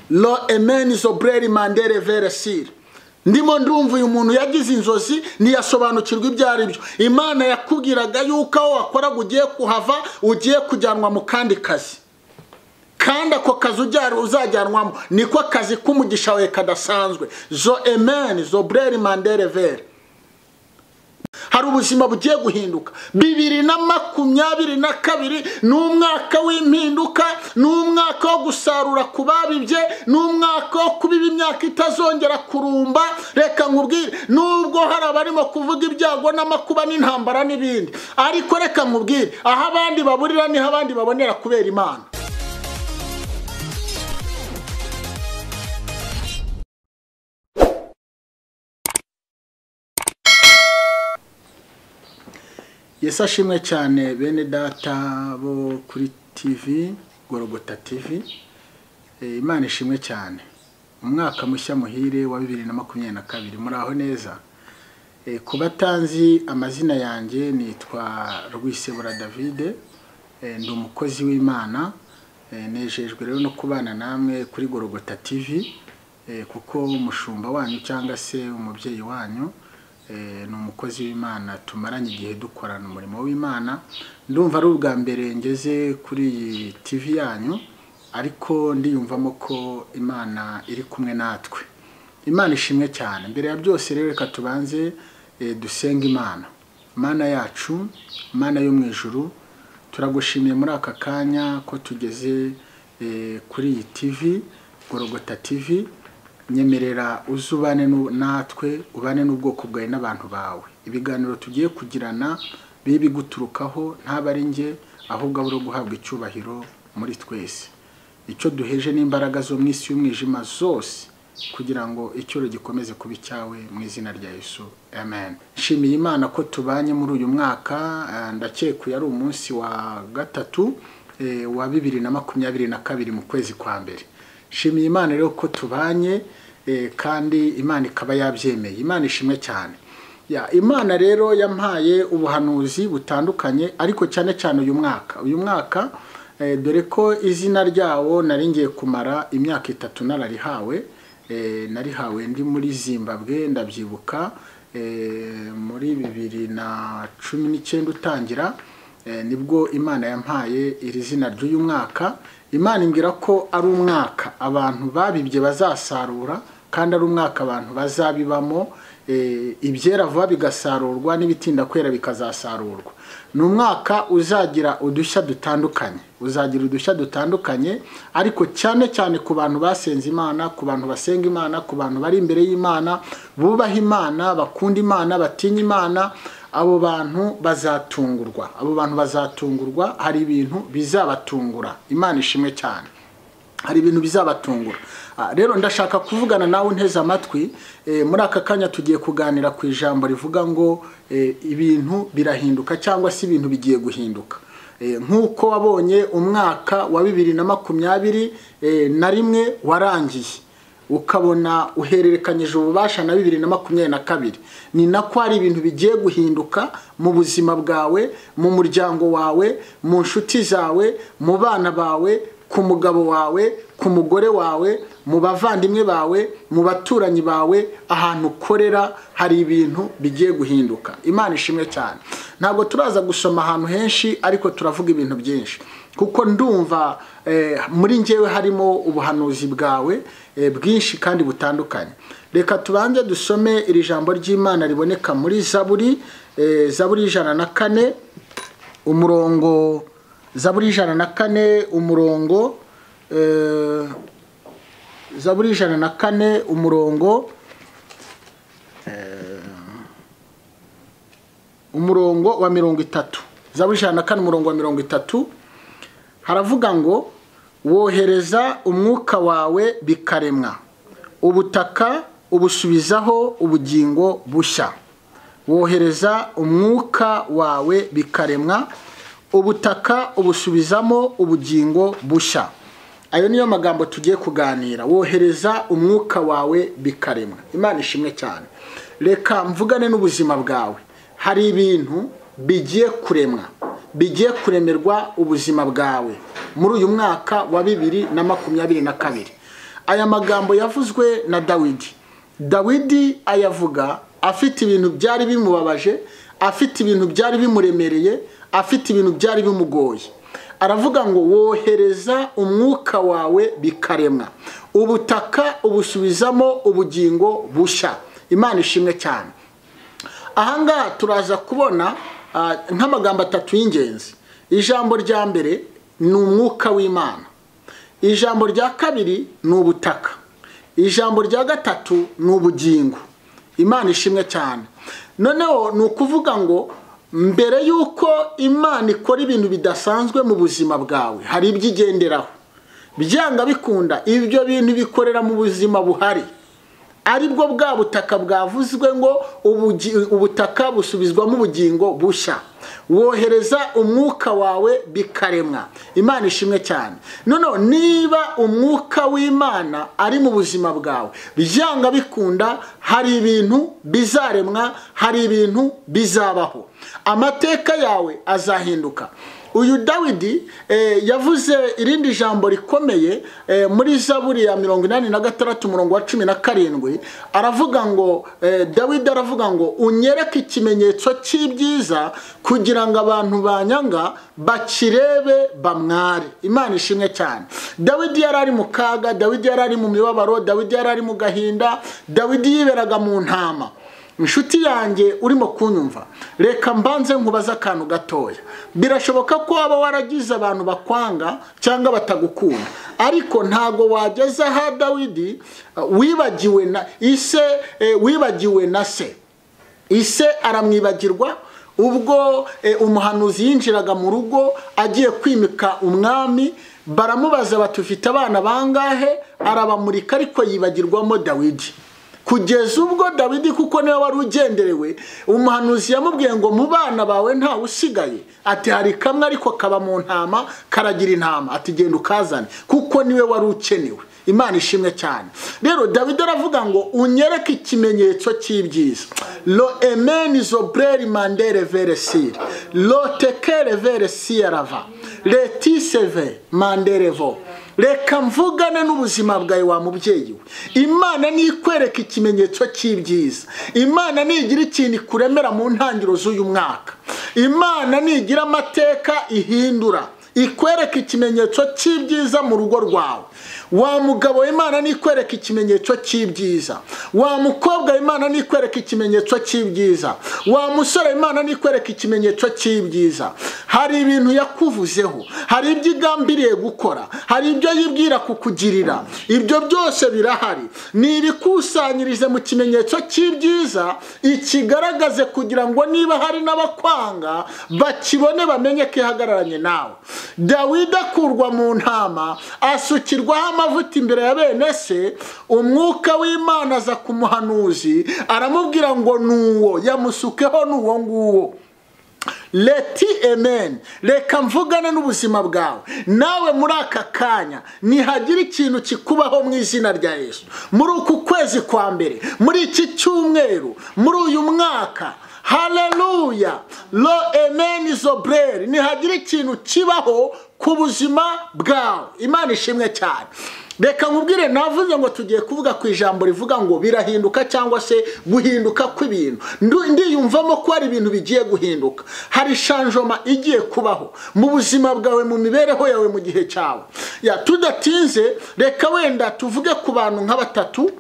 lo emeni zobureri mandere veresire ndimo ndumva uyu muntu yagize inzozi ntiyasobanukirwa ibyo ari byo imana yakubwiraga yuko aho wakoraga ugiye kuhava ugiye kujyanwa mu kandi kazi kandi ako kazi uzajyanwamo niko akazi k'umugisha wawe kadasanzwe zo emeni zo bureri mandere vere hari ubuzima bugiye guhinduka bibiri na makumyabiri na kabiri ni umwaka w'impinduka ni umwaka wo gusarura ku babibye ni umwaka wo kubiba imyaka itazongera kurumba reka nkubwire nubwo hari abarimo kuvuga ibyago n'amakuba n'intambara n'ibindi ariko reka nkubwire aho abandi baburira niho abandi babonera kubera imana Yesu ashimwe cyane bene data bo kuri tivi gorogota tivi Eh, imana ishimwe cyane umwaka mushya muhire wa bibiri na makumyabiri na kabiri muri aho neza Eh, ku batanzi amazina yanjye nitwa rwisebura davide Eh, ndi umukozi w'imana Eh, nejejwe rero no kubana namwe kuri gorogota tivi Eh, kuko umushumba wanyu cyangwa se umubyeyi wanyu Eh, ni umukozi w'imana tumaranye igihe dukorana umurimo w'imana ndumva ari ubwa mbere ngeze kuri iyi tv yanyu ariko ndiyumvamo ko imana iri kumwe natwe imana ishimwe cyane mbere ya byose rero reka tubanze eh, dusenge imana mana yacu mana yo mu ijuru turagushimiye muri aka kanya ko tugeze eh, kuri iyi tv gorogota tv nyemerera uze ubane nu- natwe ubane n'ubwoko bwawe n'abantu bawe ibiganiro tugiye kugirana bibe biguturukaho ntabwo ari njye ahubwo abura guhabwa icyubahiro muri twese icyo duheje n'imbaraga zo mu isi y'umwijima zose kugira ngo icyoro gikomeze kuba icyawe mu izina rya yesu amen nshimiye imana ko tubanye muri uyu mwaka eh, ndakeka uyu ari umunsi wa gatatu eh, wa bibiri na makumyabiri na kabiri mu kwezi kwa mbere shimiye imana rero ko tubanye eh, kandi imana ikaba yabyemeye imana ishimwe cyane ya imana rero yampaye ubuhanuzi butandukanye ariko cyane cyane uyu mwaka uyu mwaka eh, dore ko izina ryawo nari ngiye kumara imyaka itatu nararihawe eh, narihawe ndi muri zimbabwe ndabyibuka eh, muri bibiri na cumi n'icyenda utangira Eh, nibwo imana yampaye iri zina ry'uyu mwaka imana imbwira ko ari umwaka abantu babibye bazasarura kandi ari umwaka abantu bazabibamo eh, ibyera vuba bigasarurwa n'ibitinda kwera bikazasarurwa ni umwaka uzagira udushya dutandukanye uzagira udushya dutandukanye ariko cyane cyane ku bantu basenze imana ku bantu basenga imana ku bantu bari imbere y'imana bubaha imana bakunda imana batinya imana abo bantu bazatungurwa abo bantu bazatungurwa hari ibintu bizabatungura imana ishimwe cyane hari ibintu bizabatungura Ah, rero ndashaka kuvugana nawe unteze amatwi eh, muri aka kanya tugiye kuganira ku ijambo rivuga ngo eh, ibintu birahinduka cyangwa se ibintu bigiye guhinduka Eh, nk'uko wabonye umwaka wa bibiri na makumyabiri eh, na rimwe warangiye ukabona uhererekanyije ububasha na bibiri na makumyabiri na kabiri ni nako hari ibintu bigiye guhinduka mu buzima bwawe mu muryango wawe mu nshuti zawe mu bana bawe ku mugabo wawe ku mugore wawe mu bavandimwe bawe mu baturanyi bawe ahantu ukorera hari ibintu bigiye guhinduka imana ishimwe cyane ntabwo turaza gusoma ahantu henshi ariko turavuga ibintu byinshi kuko ndumva eh, muri njyewe harimo ubuhanuzi bwawe eh, bwinshi kandi butandukanye reka tubanze dusome iri jambo ry'imana riboneka muri zaburi eh, zaburi ijana na kane umurongo zaburi ijana na kane umurongo eh, zaburi ijana na kane umurongo umurongo wa mirongo itatu zaburi ijana na kane umurongo wa mirongo itatu haravuga ngo wohereza umwuka wawe bikaremwa ubutaka ubusubizaho ubugingo bushya wohereza umwuka wawe bikaremwa ubutaka ubusubizamo ubugingo bushya ayo niyo magambo tugiye kuganira wohereza umwuka wawe bikaremwa imana ishimwe cyane reka mvugane n'ubuzima bwawe hari ibintu bigiye kuremwa bigiye kuremerwa ubuzima bwawe muri uyu mwaka wa bibiri na makumyabiri na kabiri aya magambo yavuzwe na dawidi dawidi ayavuga afite ibintu byari bimubabaje afite ibintu byari bimuremereye afite ibintu byari bimugoye aravuga ngo wohereza umwuka wawe bikaremwa ubutaka ubusubizamo ubugingo bushya imana ishimwe cyane ahangaha turaza kubona ah, nk'amagambo atatu y'ingenzi ijambo rya mbere ni umwuka w'imana ijambo rya kabiri ni ubutaka ijambo rya gatatu ni ubugingo imana ishimwe cyane noneho ni ukuvuga ngo mbere y'uko imana ikora ibintu bidasanzwe mu buzima bwawe hari ibyo igenderaho byanga bikunda ibyo bintu bikorera mu buzima buhari aribwo bwa butaka bwavuzwe ngo ubugi- ubutaka busubizwamo ubugingo bushya wohereza umwuka wawe bikaremwa imana ishimwe cyane noneho niba umwuka w'imana ari mu buzima bwawe byanga bikunda hari ibintu bizaremwa hari ibintu bizabaho amateka yawe azahinduka uyu dawidi eh, yavuze irindi jambo rikomeye eh, muri zaburi ya mirongo inani na gatandatu umurongo wa cumi na karindwi aravuga ngo eh, dawidi aravuga ngo unyereke ikimenyetso cy'ibyiza kugira ngo abantu banyanga bakirebe bamware imana ishimwe cyane dawidi yari ari mu kaga dawidi yari ari mu mibabaro dawidi yari ari mu gahinda dawidi yiberaga mu ntama inshuti yanjye urimo kunyumva reka mbanze nkubaze akantu gatoya birashoboka ko waba waragize abantu bakwanga cyangwa batagukunda ariko ntago wageze aha dawidi uh, wibagiwe na ise eh, wibagiwe na se ise aramwibagirwa ubwo eh, umuhanuzi yinjiraga mu rugo agiye kwimika umwami baramubaza bati ufite abana bangahe arabamurika ariko yibagirwamo dawidi kugeza ubwo dawidi kuko niwe wari ugenderewe umuhanuzi yamubwiye ngo mu bana bawe ntawe usigaye ati hari kamwe ariko kaba mu ntama karagira intama ati genda ukazane kuko niwe wari ukenewe imana ishimwe cyane rero dawidi aravuga ngo unyereke ikimenyetso cy'ibyiza lo emeni zobreri mandere veresire lo tekere veresiyarava letiseve manderevo reka mvugane n'ubuzima bwawe wa mubyeyi we imana nikwereka ikimenyetso cy'ibyiza imana nigira ikintu ikuremera mu ntangiriro z'uyu mwaka imana nigira amateka ihindura ikwereka ikimenyetso cy'ibyiza mu rugo rwawe wa mugabo imana nikwereka ikimenyetso cy'ibyiza wa mukobwa imana nikwereka ikimenyetso cy'ibyiza wa musore imana nikwereka ikimenyetso cy'ibyiza hari ibintu yakuvuzeho hari ibyo igambiriye gukora hari ibyo yibwira kukugirira ibyo byose birahari ni ibikusanyirize mu kimenyetso cy'ibyiza ikigaragaze kugira ngo niba hari n'abakwanga bakibone bamenye ko ihagararanye nawe dawidi akurwa mu ntama asukirwaho amavuta imbere ya bene se umwuka w'imana aza ku muhanuzi aramubwira ngo ni uwo yamusukeho ni uwo nguwo leti emeni reka mvugane n'ubuzima bwawe nawe muri aka kanya ntihagira ikintu kikubaho mu izina rya yesu muri uku kwezi kwa mbere muri iki cyumweru muri uyu mwaka haleluya lo emeni zobreri ntihagira ikintu kibaho ku buzima bwawe imana ishimwe cyane reka nkubwire navuze ngo tugiye kuvuga ku ijambo rivuga ngo birahinduka cyangwa se guhinduka kw'ibintu Ndu- ndiyumvamo ko hari ibintu bigiye guhinduka hari shanjoma igiye kubaho mu buzima bwawe mu mibereho yawe mu gihe cyawe ya tudatinze reka wenda tuvuge ku bantu nka batatu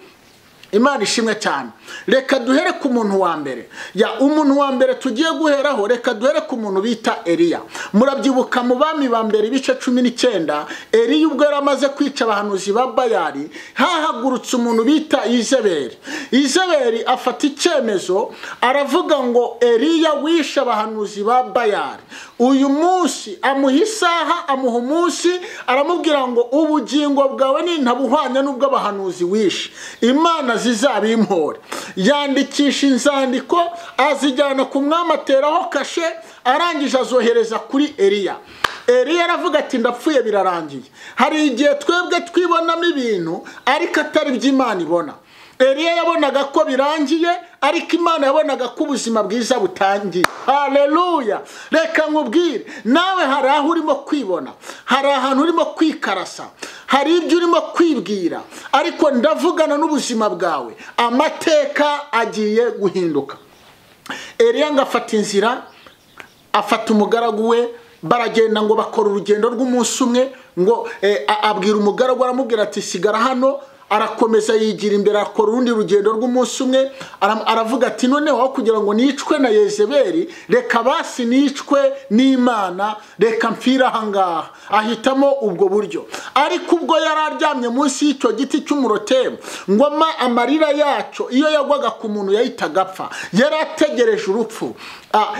imana ishimwe cyane reka duhere ku muntu wa mbere ya umuntu wa mbere tugiye guheraho reka duhere ku muntu bita eliya murabyibuka mu bami ba mbere ibice cumi n'icyenda eliya ubwo yari amaze kwica abahanuzi ba bayari hahagurutse umuntu bita izeberi izeberi afata icyemezo aravuga ngo eliya wishe abahanuzi ba bayari uyu munsi amuha isaha amuha umunsi aramubwira ngo ubugingo bwawe nintabuhwanya n'ubw'abahanuzi wishe imana zizabimpore yandikisha inzandiko azijyana ku mwami ateraho kashe arangije azohereza kuri eliya eliya aravuga ati ndapfuye birarangiye hari igihe twebwe twibonamo ibintu ariko atari ibyo imana ibona eliya yabonaga ko birangiye ariko imana yabonaga ko ubuzima bwiza butangiye haleluya reka nkubwire nawe hari aho urimo kwibona hari ahantu urimo kwikarasa hari ibyo urimo kwibwira ariko ndavugana n'ubuzima bwawe amateka agiye guhinduka eriya ngo afata inzira afata umugaragu we baragenda ngo bakora urugendo rw'umunsi umwe ngo abwira umugaragu aramubwira ati sigara hano arakomeza yigira imbere akora urundi rugendo rw'umunsi umwe aravuga ati noneho aho kugira ngo nicwe na yezeberi reka basi nicwe n'imana reka mpfire ahangaha ahitamo ubwo buryo ariko ubwo yari aryamye munsi y'icyo giti cy'umurotemu ngoma amarira yacyo iyo yagwaga ku muntu yahitaga apfa yari ategereje urupfu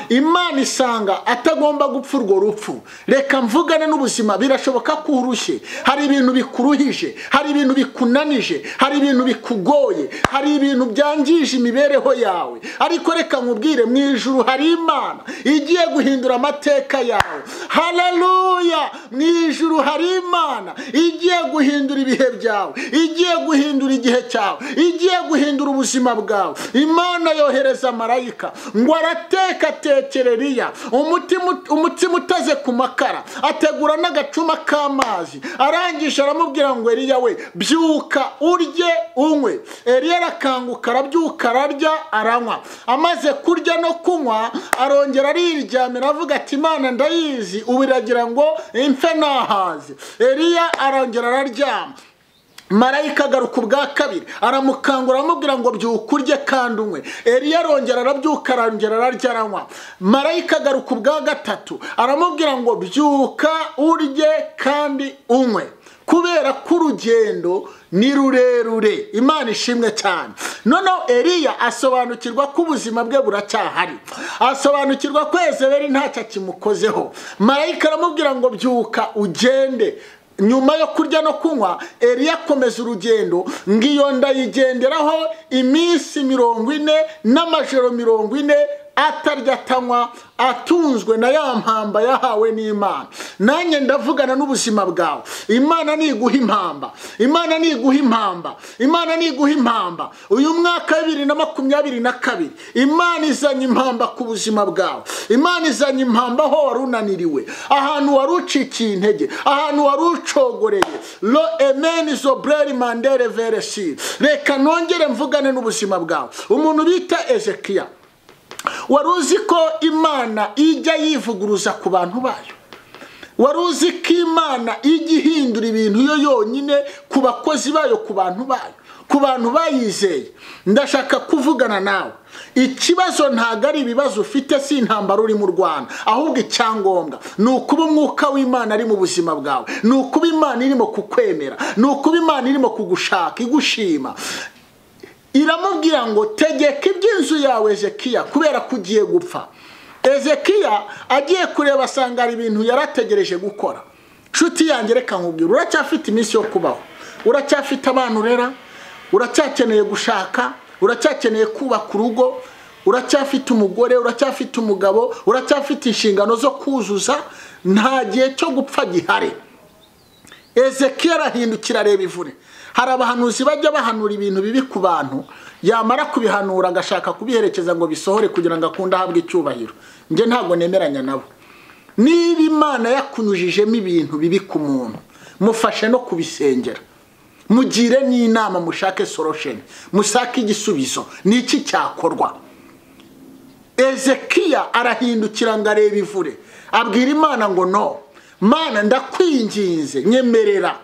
imana isanga atagomba gupfa urwo rupfu reka mvugane n'ubuzima birashoboka ko urushye hari ibintu bikuruhije hari ibintu bikunanije hari ibintu bikugoye hari ibintu byangije imibereho yawe ariko reka nkubwire mu ijuru hari imana igiye guhindura amateka yawe hararuya mu ijuru hari imana igiye guhindura ibihe byawe igiye guhindura igihe cyawe igiye guhindura ubuzima bwawe imana yohereza marayika ngo arateka atekera Eliya umutima utaze ku makara ategura n'agacuma k'amazi arangije aramubwira ngo Eliya we byuka urye unywe Eliya arakanguka arabyuka ararya aranywa amaze kurya no kunywa arongera ariryamira avuga ati imana ndayizi ubu iragira ngo impfe nahaze Eliya arongera araryama marayika agaruka ubwa kabiri aramukangura aramubwira ngo byuka urye kandi unywe eriya arongera arabyuka arongera ararya aranywa marayika agaruka ubwa gatatu aramubwira ngo byuka urye kandi unywe kubera ko urugendo ni rurerure imana ishimwe cyane noneho eriya asobanukirwa ko ubuzima bwe buracyahari asobanukirwa ko ezeberi ntacyo akimukozeho marayika aramubwira ngo byuka ugende nyuma yo kurya no kunywa eriya akomeza urugendo ngo iyo ndayigenderaho iminsi mirongo ine n'amajoro mirongo ine atarya atanywa atunzwe na ya mpamba yahawe n'imana nanjye ndavugana n'ubuzima bwawe imana niguha impamba imana niguha impamba imana niguha impamba uyu mwaka wa bibiri na makumyabiri na kabiri imana izanye impamba ku buzima bwawe imana izanye impamba aho wari unaniriwe ahantu wari ucikiye intege ahantu wari ucogoreye ro emeni zobureri mandere veresi reka nongere mvugane n'ubuzima bwawe umuntu bita ezekiya wari uzi ko imana ijya yivuguruza ku bantu bayo wari uzi ko imana ijya ihindura ibintu yo yonyine ku bakozi bayo ku bantu bayo ku bantu bayizeye ndashaka kuvugana nawe ikibazo ntabwo ari ibibazo ufite si intambara uri mu rwanda ahubwo icyangombwa ni ukuba umwuka w'imana ari mu buzima bwawe ni ukuba imana irimo kukwemera ni ukuba imana irimo kugushaka igushima iramubwira ngo tegeka iby'inzu yawe ezekiya kubera ko ugiye gupfa ezekiya agiye kureba asanga hari ibintu yarategereje gukora nshuti yanjye reka nkubwira uracyafite iminsi yo kubaho uracyafite abana urera uracyakeneye gushaka uracyakeneye kubaka urugo uracyafite umugore uracyafite umugabo uracyafite inshingano zo kuzuza nta gihe cyo gupfa gihari ezekiya arahindukira areba ivure hari abahanuzi bajya bahanura ibintu bibi ku bantu yamara kubihanura agashaka kubiherekeza ngo bisohore kugira ngo akunde ahabwe icyubahiro njye ntabwo nemeranya nabo niba imana yakunyujijemo ibintu bibi ku muntu mufashe no kubisengera mugire n'inama mushake sorosheni mushake igisubizo ni iki cyakorwa ezekiya arahindukira ngo arebe ivure abwira imana ngo no mana ndakwinginze nyemerera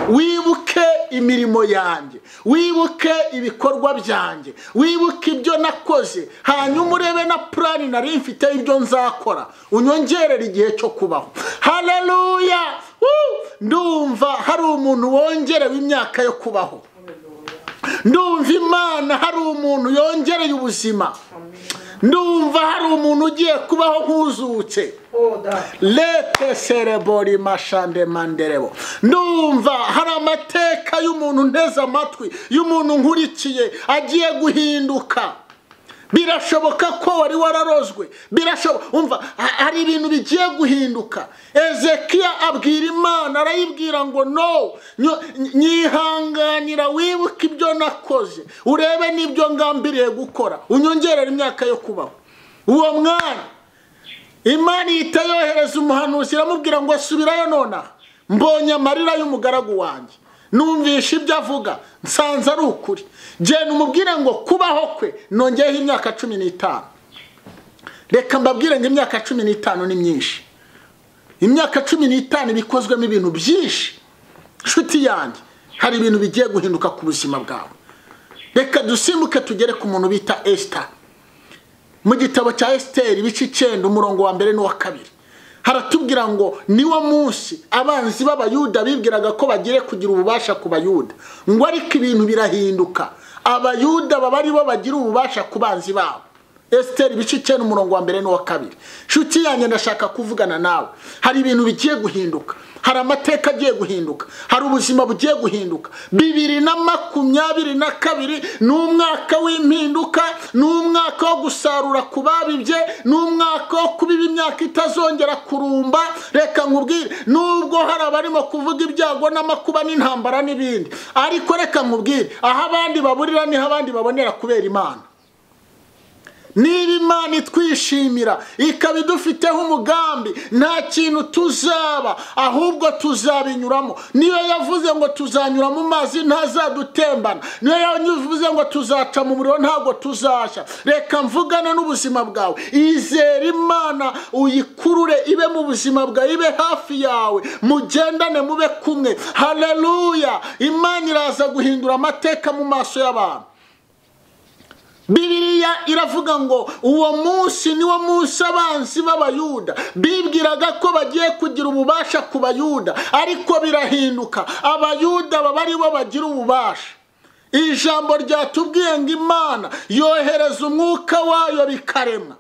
wibuke imirimo yanjye wibuke ibikorwa byanjye wibuke ibyo nakoze hanyuma urebe na purani nari mfite ibyo nzakora unyongerera igihe cyo kubaho hararuya ndumva hari umuntu wongerewe imyaka yo kubaho ndumva imana hari umuntu yongereye ubuzima ndumva hari umuntu ugiye kubaho nk'uzutse lete serebori mashande manderebo ndumva hari amateka y'umuntu nteze amatwi y'umuntu nkurikiye agiye guhinduka birashoboka ko wari wararozwe umva hari ibintu bigiye guhinduka ezekiya abwira imana arayibwira ngo no nyihanganira wibuke ibyo nakoze urebe n'ibyo ngambiriye gukora unyongerera imyaka yo kubaho uwo mwana imana ihita yohereza umuhanuzi iramubwira ngo asubirayo nonaha mbonye amarira y'umugaragu wanjye numvishe ibyo avuga nsanze ari ukuri genda umubwire ngo kubaho kwe nongeyeho imyaka cumi n'itanu reka mbabwire ngo imyaka cumi n'itanu ni myinshi imyaka cumi n'itanu ibikozwemo ibintu byinshi nshuti yanjye hari ibintu bigiye guhinduka ku buzima bwawe reka dusimbuke tugere ku muntu bita esita mu gitabo cya esiteri ibice icyenda umurongo wa mbere n'uwa kabiri haratubwira ngo niwo munsi abanzi b'abayuda bibwiraga ko bagiye kugira ububasha ku bayuda ngo ariko ibintu birahinduka abayuda baba aribo bagira ububasha ku banzi babo esiteri ibice icyenda umurongo wa mbere n'uwa kabiri nshuti yanjye ndashaka kuvugana nawe hari ibintu bigiye guhinduka hari amateka agiye guhinduka hari ubuzima bugiye guhinduka bibiri na makumyabiri na kabiri ni umwaka w'impinduka ni umwaka wo gusarura ku babibye ni umwaka wo kubiba imyaka itazongera kurumba reka nkubwire nubwo hari abarimo kuvuga ibyago n'amakuba n'intambara n'ibindi ariko reka nkubwire aho abandi baburira niho abandi babonera kubera imana niba imana itwishimira ikaba idufiteho umugambi nta kintu tuzaba ahubwo tuzabinyuramo niyo yavuze ngo tuzanyura mu mazi ntazadutembana niyo yavuze ngo tuzaca mu muriro ntabwo tuzashya reka mvugane n'ubuzima bwawe izere imana uyikurure ibe mu buzima bwawe ibe hafi yawe mugendane mube kumwe hareruya imana iraza guhindura amateka mu maso y'abantu bibiriya iravuga ngo uwo munsi niwo munsi abanzi b'abayuda bibwiraga ko bagiye kugira ububasha ku bayuda ariko birahinduka abayuda baba aribo bagira ububasha ijambo ryatubwiye ngo imana yohereza umwuka wayo bikarema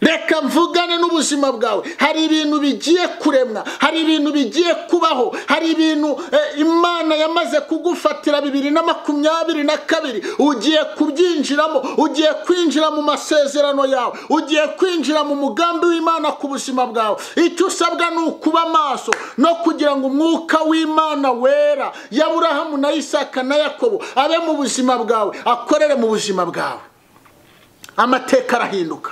reka mvugane n'ubuzima bwawe hari ibintu bigiye kuremwa hari ibintu bigiye kubaho hari ibintu imana yamaze kugufatira bibiri na makumyabiri na kabiri ugiye kubyinjiramo ugiye kwinjira mu masezerano yawe ugiye kwinjira mu mugambi w'imana ku buzima bwawe icyo usabwa ni ukuba amaso no kugira ngo umwuka w'imana wera yaburahamu na isaka na yakobo abe mu buzima bwawe akorere mu buzima bwawe amateka arahinduka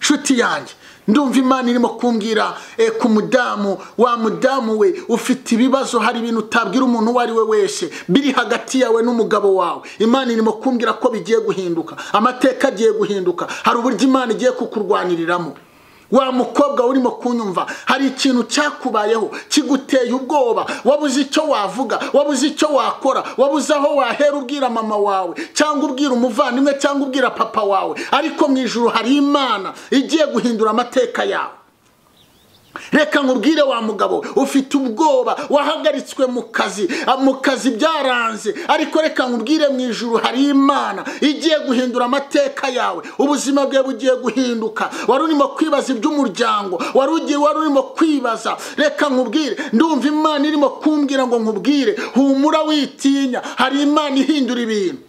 nshuti yanjye ndumva imana irimo kumbwira ku mudamu wa mudamu we ufite ibibazo hari ibintu utabwira umuntu uwo ari we wese biri hagati yawe n'umugabo wawe imana irimo kumbwira ko bigiye guhinduka amateka agiye guhinduka hari uburyo imana igiye kukurwaniriramo wa mukobwa urimo kunyumva hari ikintu cyakubayeho kiguteye ubwoba wabuze icyo wavuga wabuze icyo wakora wabuze aho wahera ubwira mama wawe cyangwa ubwira umuvandimwe cyangwa ubwira papa wawe ariko mu ijoro hari imana igiye guhindura amateka yawe reka nkubwire wa mugabo ufite ubwoba wahagaritswe mu kazi mu kazi byaranze ariko reka nkubwire mu ijuru hari imana igiye guhindura amateka yawe ubuzima bwawe bugiye guhinduka wari urimo kwibaza iby'umuryango wari ugiye wari urimo kwibaza reka nkubwire ndumva imana irimo kumbwira ngo nkubwire humura witinya hari imana ihindura ibintu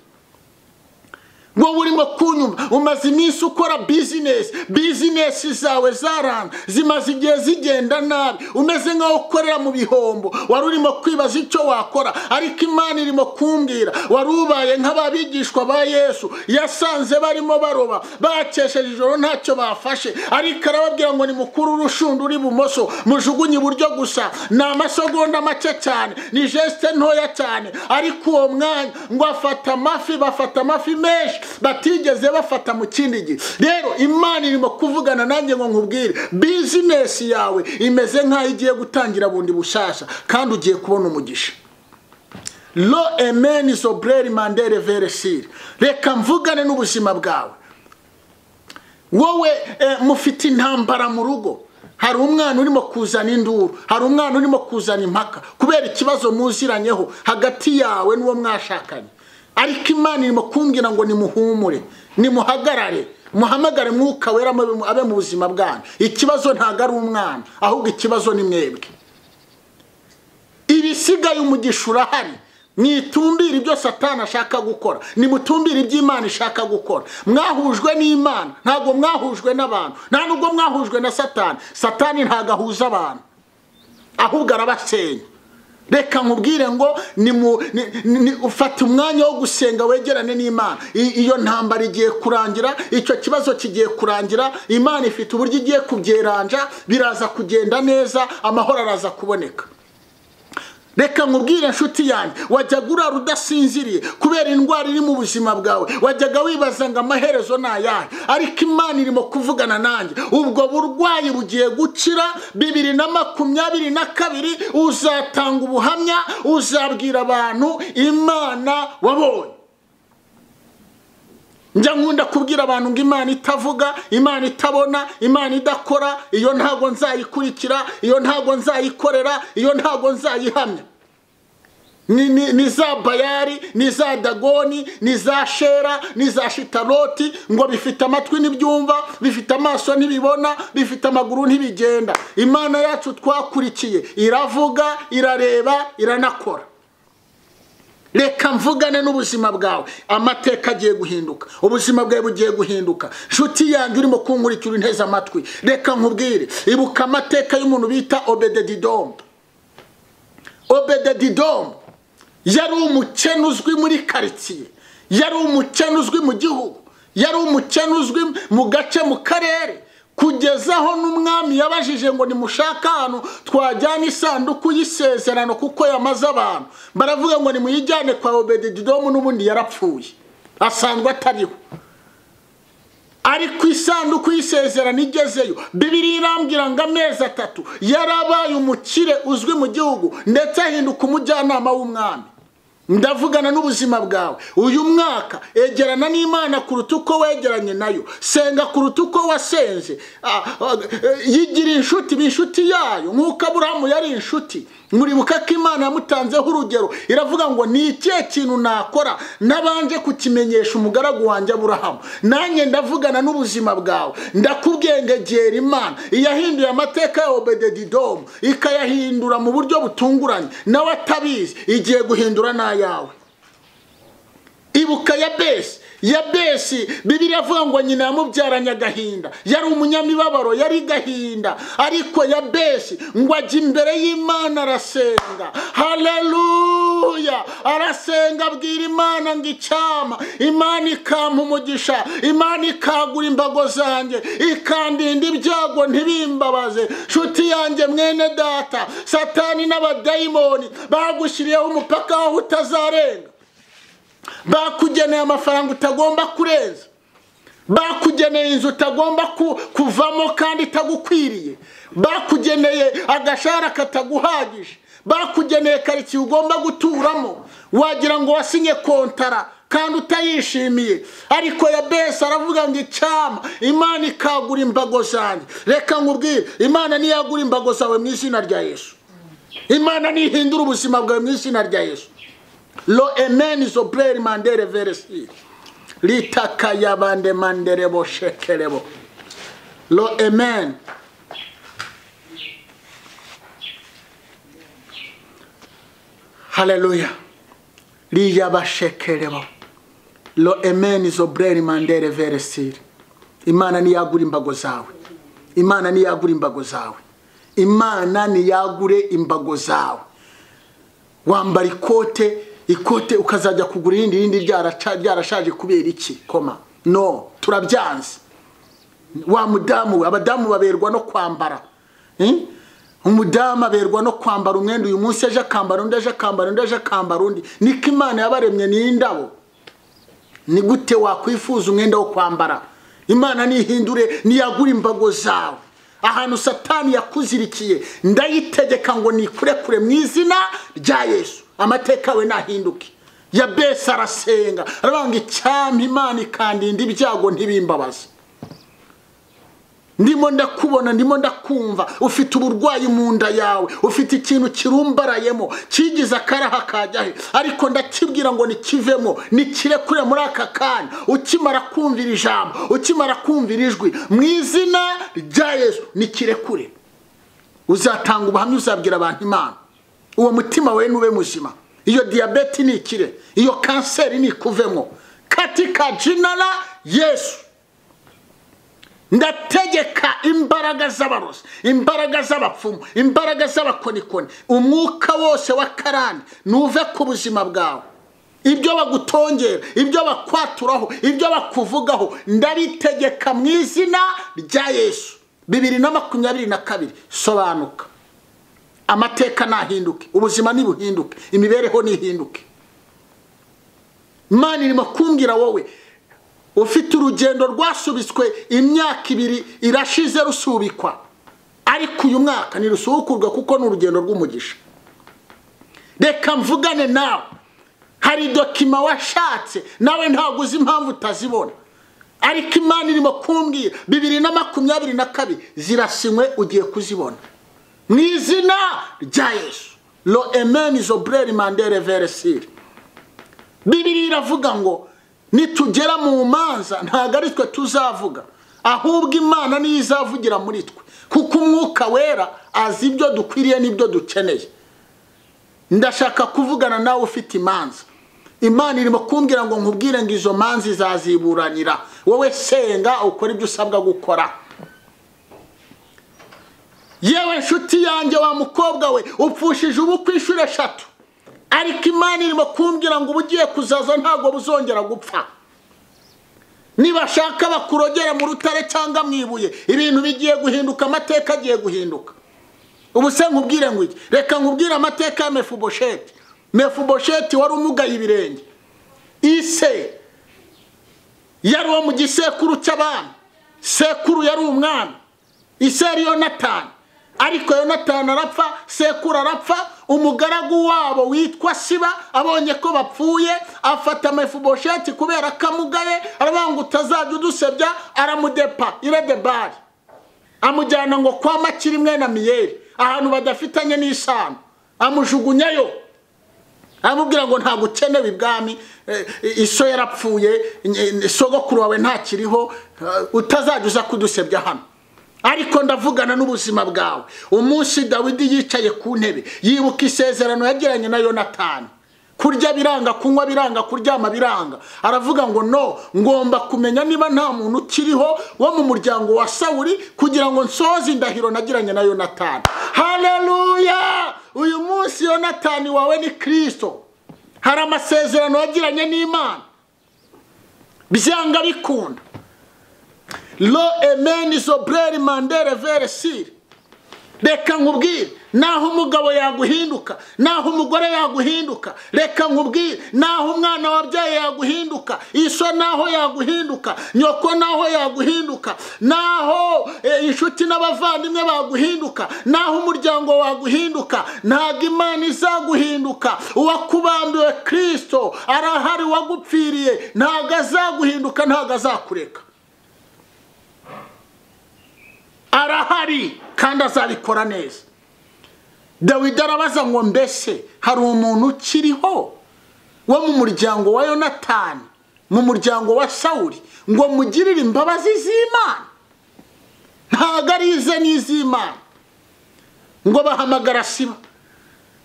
wowe urimo kunyumva umaze iminsi ukora bizinesi bizinesi zawe zaranga zimaze igihe zigenda nabi umeze nk'aho ukorera mu bihombo wari urimo kwibaza icyo wakora ariko imana irimo kumbwira wari ubaye nk'ababigishwa ba yesu yasanze barimo baroba bakesheje ijoro ntacyo bafashe ariko arababwira ngo ni mukuru urushunda uri ibumoso mujugunye iburyo gusa ni amasogonda make cyane ni jesite ntoya cyane ariko uwo mwanya ngo afata amafi bafata amafi menshi batigeze bafata mu kindi gihe rero imana irimo kuvugana nanjye ngo nkubwire bizinesi yawe imeze nk'aho igiye gutangira bundi bushyashya kandi ugiye kubona umugisha lo emeni sobureri mandere veresire reka mvugane n'ubuzima bwawe wowe mufite intambara mu rugo hari umwana urimo kuzana induru hari umwana urimo kuzana impaka kubera ikibazo muziranyeho hagati yawe n'uwo mwashakanye ariko imana irimo kumbwira ngo nimuhumure nimuhagarare muhamagare mwuka wera abe mu buzima bwanyu ikibazo ntabwo ari umwana ahubwo ikibazo ni mwebwe ibisigaye umugisha urahari mwitumbire ibyo satana ashaka gukora nimutumbire ibyo imana ishaka gukora mwahujwe n'imana ntabwo mwahujwe n'abantu nta nubwo mwahujwe na satani satani ntabwo ahuza abantu ahubwo arabasenya reka nkubwire ngo ni mu ni- ni- ufata umwanya wo gusenga wegerane n'imana I- iyo ntambara igiye kurangira icyo kibazo kigiye kurangira imana ifite uburyo igiye kubyeranja biraza kugenda neza amahoro araza kuboneka reka nkubwire inshuti yanjye wajyaga urara udasinziriye kubera indwara iri mu buzima bwawe wajyaga wibaza ngo amaherezo ni ayahe ariko imana irimo kuvugana nanjye ubwo burwayi bugiye gukira bibiri na makumyabiri na kabiri uzatanga ubuhamya uzabwira abantu imana wabonye njya nkunda kubwira abantu ngo imana itavuga imana itabona imana idakora iyo ntago nzayikurikira iyo ntago nzayikorera iyo ntago nzayihamya ni, ni, ni za bayari ni za dagoni ni za shera ni za shitaroti ngo bifite amatwi ntibyumva bifite amaso ntibibona bifite amaguru ntibigenda imana yacu twakurikiye iravuga irareba iranakora reka mvugane n'ubuzima bwawe amateka agiye guhinduka ubuzima bwawe bugiye guhinduka nshuti yanjye urimo kunkurikira inteze amatwi reka nkubwire ibuka amateka y'umuntu bita obededidomu obededidomu yari umukene uzwi muri karitsiye yari umukene uzwi mu gihugu yari umukene uzwi mu gace mu karere kugeza aho n'umwami yabajije ngo nimushake ahantu twajyana isanduku y'isezerano kuko yamaze abantu baravuga ngo nimuyijyane kwa obedidomu n'ubundi yarapfuye asanzwe atariho ariko isanduku y'isezerano igezeyo bibiri irambwira ngo amezi atatu yarabaye umukire uzwi mu gihugu ndetse ahinduka umujyanama w'umwami ndavugana n'ubuzima bwawe uyu mwaka egerana n'imana kuruta uko wegeranye nayo senga kuruta uko wasenze Ah, ah, eh, yigira inshuti iba inshuti yayo nk'uko aburahamu yari inshuti muribuka ko imana yamutanzeho urugero iravuga ngo ni ikihe kintu nakora nabanje kukimenyesha umugaragu wanjye aburahamu nanjye ndavugana n'ubuzima bwawe ndakubwengegera imana iyahinduye amateka ya obededidomu ikayahindura mu buryo butunguranye nawe atabizi igiye guhindura n'ayawe ibuka yabesi yabesi bibiliya avuga ngo nyina yamubyaranye agahinda yari umunyamibabaro yari gahinda ariko yabesi ngo ajya imbere y'imana arasenga haleluya arasenga abwira imana ngo icyama imana ikampa umugisha imana ikagura imbago zanjye ikandinda ibyago ntibimbabaze nshuti yanjye mwene data satani n'abadayimoni bagushyiriyeho umupaka w'aho utazarenga bakugeneye amafaranga utagomba kurenza bakugeneye inzu utagomba ku- kuvamo kandi itagukwiriye bakugeneye agashahara kataguhagije bakugeneye karitsiye ugomba guturamo wagira ngo wasinye kontara kandi utayishimiye ariko yabesi aravuga ngo icyama imana ikagura imbago zanjye reka nkubwire imana niyagura imbago zawe mu izina rya yesu imana nihindura ubuzima bwawe mu izina rya yesu lo emeni zo bureri mandere veresi litaka yabande manderebo shekerebo lo emeni haleluya liyabashekerebo lo emeni zo bureri mandere veresi imana niyagura imbago zawe imana niyagura imbago zawe imana niyagure imbago zawe wambara ikote ikote ukazajya kugura irindi irindi ryaraca- ryarashaje kubera iki koma no turabyanze wa mudamu we abadamu baberwa no kwambara Eh? umudamu aberwa no kwambara umwenda uyu munsi ejo akambara undi ejo akambara undi ejo akambara undi niko imana yabaremye n'indabo ni gute wakwifuza umwenda wo kwambara imana nihindure niyagura imbago zawe ahantu satani yakuzirikiye ndayitegeka ngo nikurekure mu izina rya yesu amateka yawe nahinduke yabesi arasenga aravuga ngo icyampa imana ikandinda ibyago ntibimbabaze ndimo ndakubona ndimo ndakumva ufite uburwayi mu nda yawe ufite ikintu kirumbarayemo kigize akaraha kajya he ariko ndakibwira ngo nikivemo nikirekure muri aka kanya ukimara kumvira ijambo ukimara kumvira ijwi mu izina rya yesu nikirekure uzatanga ubuhamya uzabwira abantu imana uwo mutima we nube muzima iyo diyabete ni ikire iyo kanseri ni ikuvemo katika jinara yesu ndategeka imbaraga z'abarozi imbaraga z'abapfumu imbaraga z'abakonikoni umwuka wose wa karande nuve ku buzima bwawe ibyo bagutongera ibyo bakwaturaho ibyo bakuvugaho ndabitegeka mu izina rya yesu bibiri na makumyabiri na kabiri sobanuka amateka nahinduke ubuzima ntibuhinduke imibereho ntihinduke imana irimo kumbwira wowe ufite urugendo rwasubitswe imyaka ibiri irashize rusubikwa ariko uyu mwaka ntirusubukurwe kuko ni urugendo rw'umugisha reka mvugane nawe hari dokima washatse nawe ntabwo uzi impamvu utazibona ariko imana irimo kumbwira bibiri na makumyabiri na kabiri zirasinywe ugiye kuzibona mu izina rya yesu lo emeni zobureri mandere veresire bibiri iravuga ngo nitugera mu manza ntabwo ari twe tuzavuga ahubwo imana niyo izavugira muri twe kuko umwuka wera azi ibyo dukwiriye n'ibyo dukeneye ndashaka kuvugana nawe ufite imanza imana irimo kumbwira ngo nkubwire ngo izo manza izaziburanira wowe senga ukora ibyo usabwa gukora yewe nshuti yanjye wa mukobwa we upfushije ubu ku inshuro eshatu ariko imana irimo kumbwira ngo ubugiye kuzaza ntabwo buzongera gupfa nibashaka bakurogera mu rutare cyangwa mu ibuye ibintu bigiye guhinduka amateka agiye guhinduka ubu se nkubwire ngo iki reka nkubwire amateka ya mefubosheti mefubosheti wari umugaye ibirenge ise yari uwo mu gisekuru cy'abami sekuru yari umwami ise yari yonatani ariko yonatani arapfa sekuru arapfa umugaragu wabo witwa siba abonye ko bapfuye afata mefubosheti kubera ko amugaye aravuga ngo utazajya udusebya aramudepa iredebari amujyana ngo kwa makiri imwe na miyeri ahantu badafitanye n'isano amujugunyayo amubwira ngo ntabwo ukenewe ibwami iso yarapfuye sogokuru wawe ntakiriho utazajya uza kudusebya hano ariko ndavugana n'ubuzima bwawe umunsi dawidi yicaye ku ntebe yibuka isezerano yagiranye na yonatani kurya biranga kunywa biranga kuryama biranga aravuga ngo no ngomba kumenya niba nta muntu ukiriho wo mu muryango wa sawuri kugira ngo nsoze indahiro nagiranye na yonatani hareruya uyu munsi yonatani wawe ni kirisito hari amasezerano yagiranye n'imana byanga bikunda lo emeni zobureri mandere veresire reka nkubwire naho umugabo yaguhinduka naho umugore yaguhinduka reka nkubwire naho umwana wabyaye yaguhinduka iso naho yaguhinduka nyoko naho yaguhinduka naho inshuti n'abavandimwe baguhinduka naho umuryango waguhinduka ntabwo imana izaguhinduka uwakubambiwe kirisito arahari wagupfiriye ntabwo azaguhinduka ntabwo azakureka arahari kandi azabikora neza dawidi arabaza ngo mbese hari umuntu ukiriho wo mu muryango wa yonatani mu muryango wa sawuri ngo mugirire imbabazi z'imana ntabwo ari ize n'iz'imana ngo bahamagara siba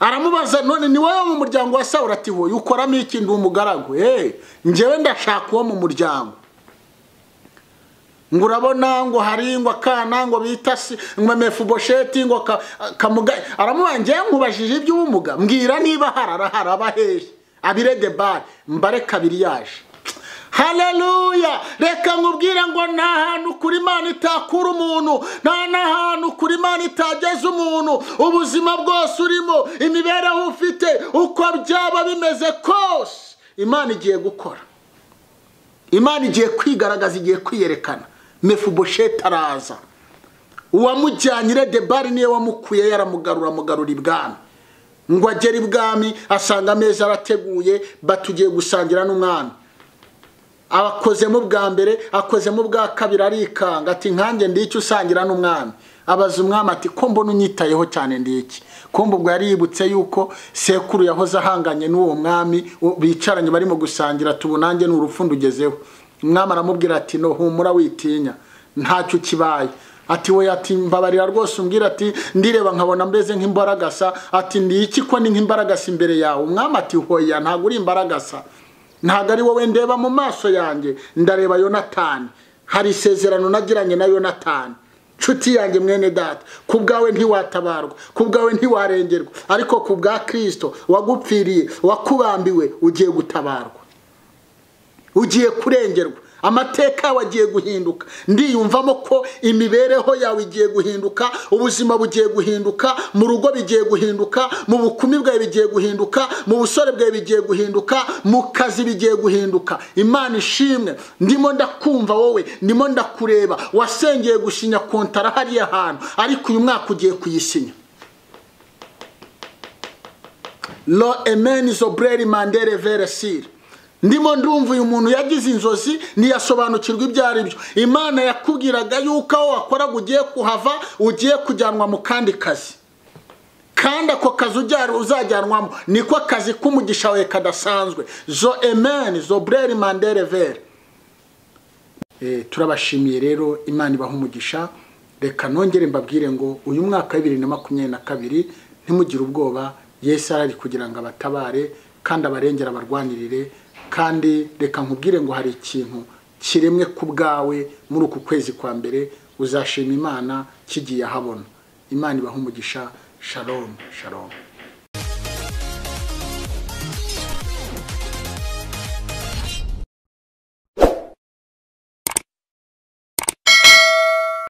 aramubaza none ni wowe mu muryango wa sawuri ati wowe ukoramo ikindi umugaragu eee ngewe ndashaka uwo mu muryango ngo urabona ngo hari ngo akana ngo bita si ngo mefubosheti ngo kamugaye aramubangiye nkubajije iby'ubumuga mbwira niba harara haraba hehe abirede bare mbare kabiri yaje hareruya reka nkubwire ngo nta hantu kuri imana itakura umuntu nta n'ahantu kuri imana itageza umuntu ubuzima bwose urimo imibereho ufite uko byaba bimeze kose imana igiye gukora imana igiye kwigaragaza igiye kwiyerekana mefubosheti araza uwamujyanye debari niyo wamukuye yaramugarura amugarura ibwami ngo agere ibwami asanga ameza arateguye batugiye gusangira n'umwami abakozemo bwa mbere akozemo bwa kabiri arikanga ati nkange ndiki usangira n'umwami abaza umwami ati ko mbona unyitayeho cyane ndiki ko ubwo yaributse yuko sekuru yahoze ahanganye n'uwo mwami bicaranye barimo gusangira tubunange ni urufundo ugezeho umwami aramubwira ati no humura witinya ntacyo kibaye ati we ati mbabarira rwose umbwira ati ndireba nkabona mbeze nk'imbaragasa ati ndiki ko ni nk'imbaragasa imbere yawe umwami ati hoya ntabwo uri imbaragasa ntabwo ari wowe ndeba mu maso yanjye ndareba yonatani hari isezerano nagiranye na yonatani nshuti yanjye mwene data ku bwawe ntiwatabarwa ku bwawe ntiwarengerwa ariko ku bwa kirisito wagupfiriye wakubambiwe ugiye gutabarwa ugiye kurengerwa amateka yawe agiye guhinduka ndiyumvamo ko imibereho yawe igiye guhinduka ubuzima bugiye guhinduka mu rugo bigiye guhinduka mu bukumi bwawe bigiye guhinduka mu busore bwawe bigiye guhinduka mu kazi bigiye guhinduka imana ishimwe ndimo ndakumva wowe ndimo ndakureba wasengeye gusinya kontara hariya hantu ariko uyu mwaka ugiye kuyisinya lo emeni zobureri mandere veresire ndimo ndumva uyu muntu yagize inzozi ntiyasobanukirwa ibyo ari byo imana yakubwiraga yuko aho wakoraga ugiye kuhava ugiye kujyanwa mu kandi kazi kandi ako kazi uzajyanwamo niko akazi k'umugisha wawe kadasanzwe zo emeni zo bureri mandere vere turabashimiye rero imana ibaha umugisha reka nongere mbabwire ngo uyu mwaka wa bibiri na makumyabiri na kabiri ntimugire ubwoba yesu arari kugira ngo abatabare kandi abarengere abarwanirire kandi reka nkubwire ngo hari ikintu kiremwe ku bwawe muri uku kwezi kwa mbere uzashima imana kigiye ahabona imana ibaha umugisha sharomu sharomu